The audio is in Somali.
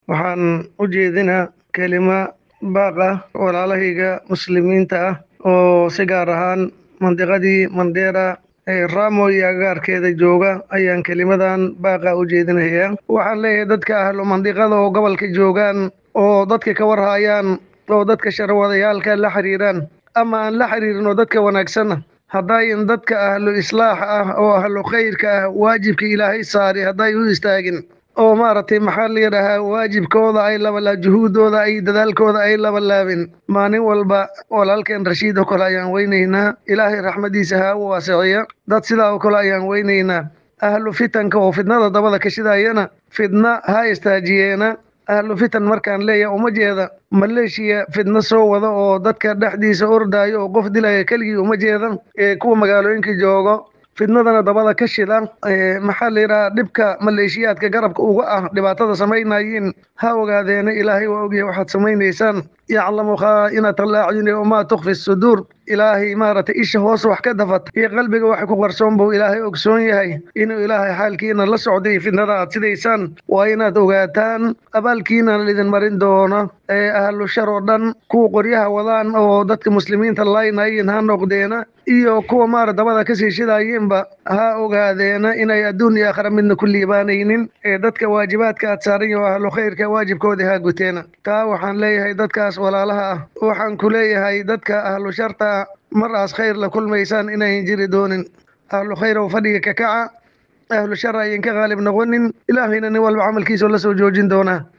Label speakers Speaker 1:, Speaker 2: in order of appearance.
Speaker 1: waxaan u jeedinaa kelima baaq ah walaalahayga muslimiinta ah oo si gaar ahaan mandiqadii mandera ee ramo iyo agaarkeeda jooga ayaan kelimadan baaqa u jeedinayaa waxaan leeyahay dadka ahlu mandiqada oo gobolka joogaan oo dadka ka warhayaan oo dadka sharwadayaalka la xiriiraan ama aan la xiriirin oo dadka wanaagsanna haddayn dadka ahlu islaax ah oo ahlu khayrka ah waajibka ilaahay saari hadday u istaagin oo maaragtay maxaa la yidhaahaa waajibkooda ay labalaa juhuuddooda ay dadaalkooda ay labalaabin maalin walba walaalkeen rashiid oo kale ayaan weynaynaa ilaahay raxmadiisa ha u waasiciya dad sidaa oo kale ayaan weynaynaa ahlu fitanka oo fidnada dabada ka shidayana fidna ha istaajiyeena ahlu fitan markaan leeyahay uma jeeda maleeshiya fidno soo wada oo dadka dhexdiisa ordaayo oo qof dilaya keligii uma jeeda ee kuwa magaalooyinka joogo fidnadana dabada ka shida maxaa la yidhaha dhibka maleeshiyaadka garabka uga ah dhibaatada samaynayiin ha ogaadeena ilaahay waa ogyahay waxaad samaynaysaan yaclamu khaa'inata alacyuni wamaa tukfi suduur ilaahay maaragtay isha hoos wax ka dafat iyo qalbiga wax ku qarsoon buu ilaahay ogsoon yahay inuu ilaahay xaalkiina la socday fidnada aad sidaysaan waa inaad ogaataan abaalkiina lidin marin doono ee ahlu shar oo dhan kuwa qoryaha wadaan oo dadka muslimiinta laynayin ha noqdeena iyo kuwa maara dabada kasii shidayinba ha ogaadeena inay adduun iyo aakhira midna ku liibaanaynin ee dadka waajibaadka aad saaran yaho ahlu khayrka waajibkoodii ha guteena taa waxaan leeyahay dadkaas walaalaha ah waxaan ku leeyahay dadka ahlu sharta mar aas khayr la kulmaysaan inayn jiri doonin ahlu khayr oo fadhiga ka kaca ahlu shar ayan ka qaalib noqonin ilaahayna nin walba camalkiisao la soo joojin doonaa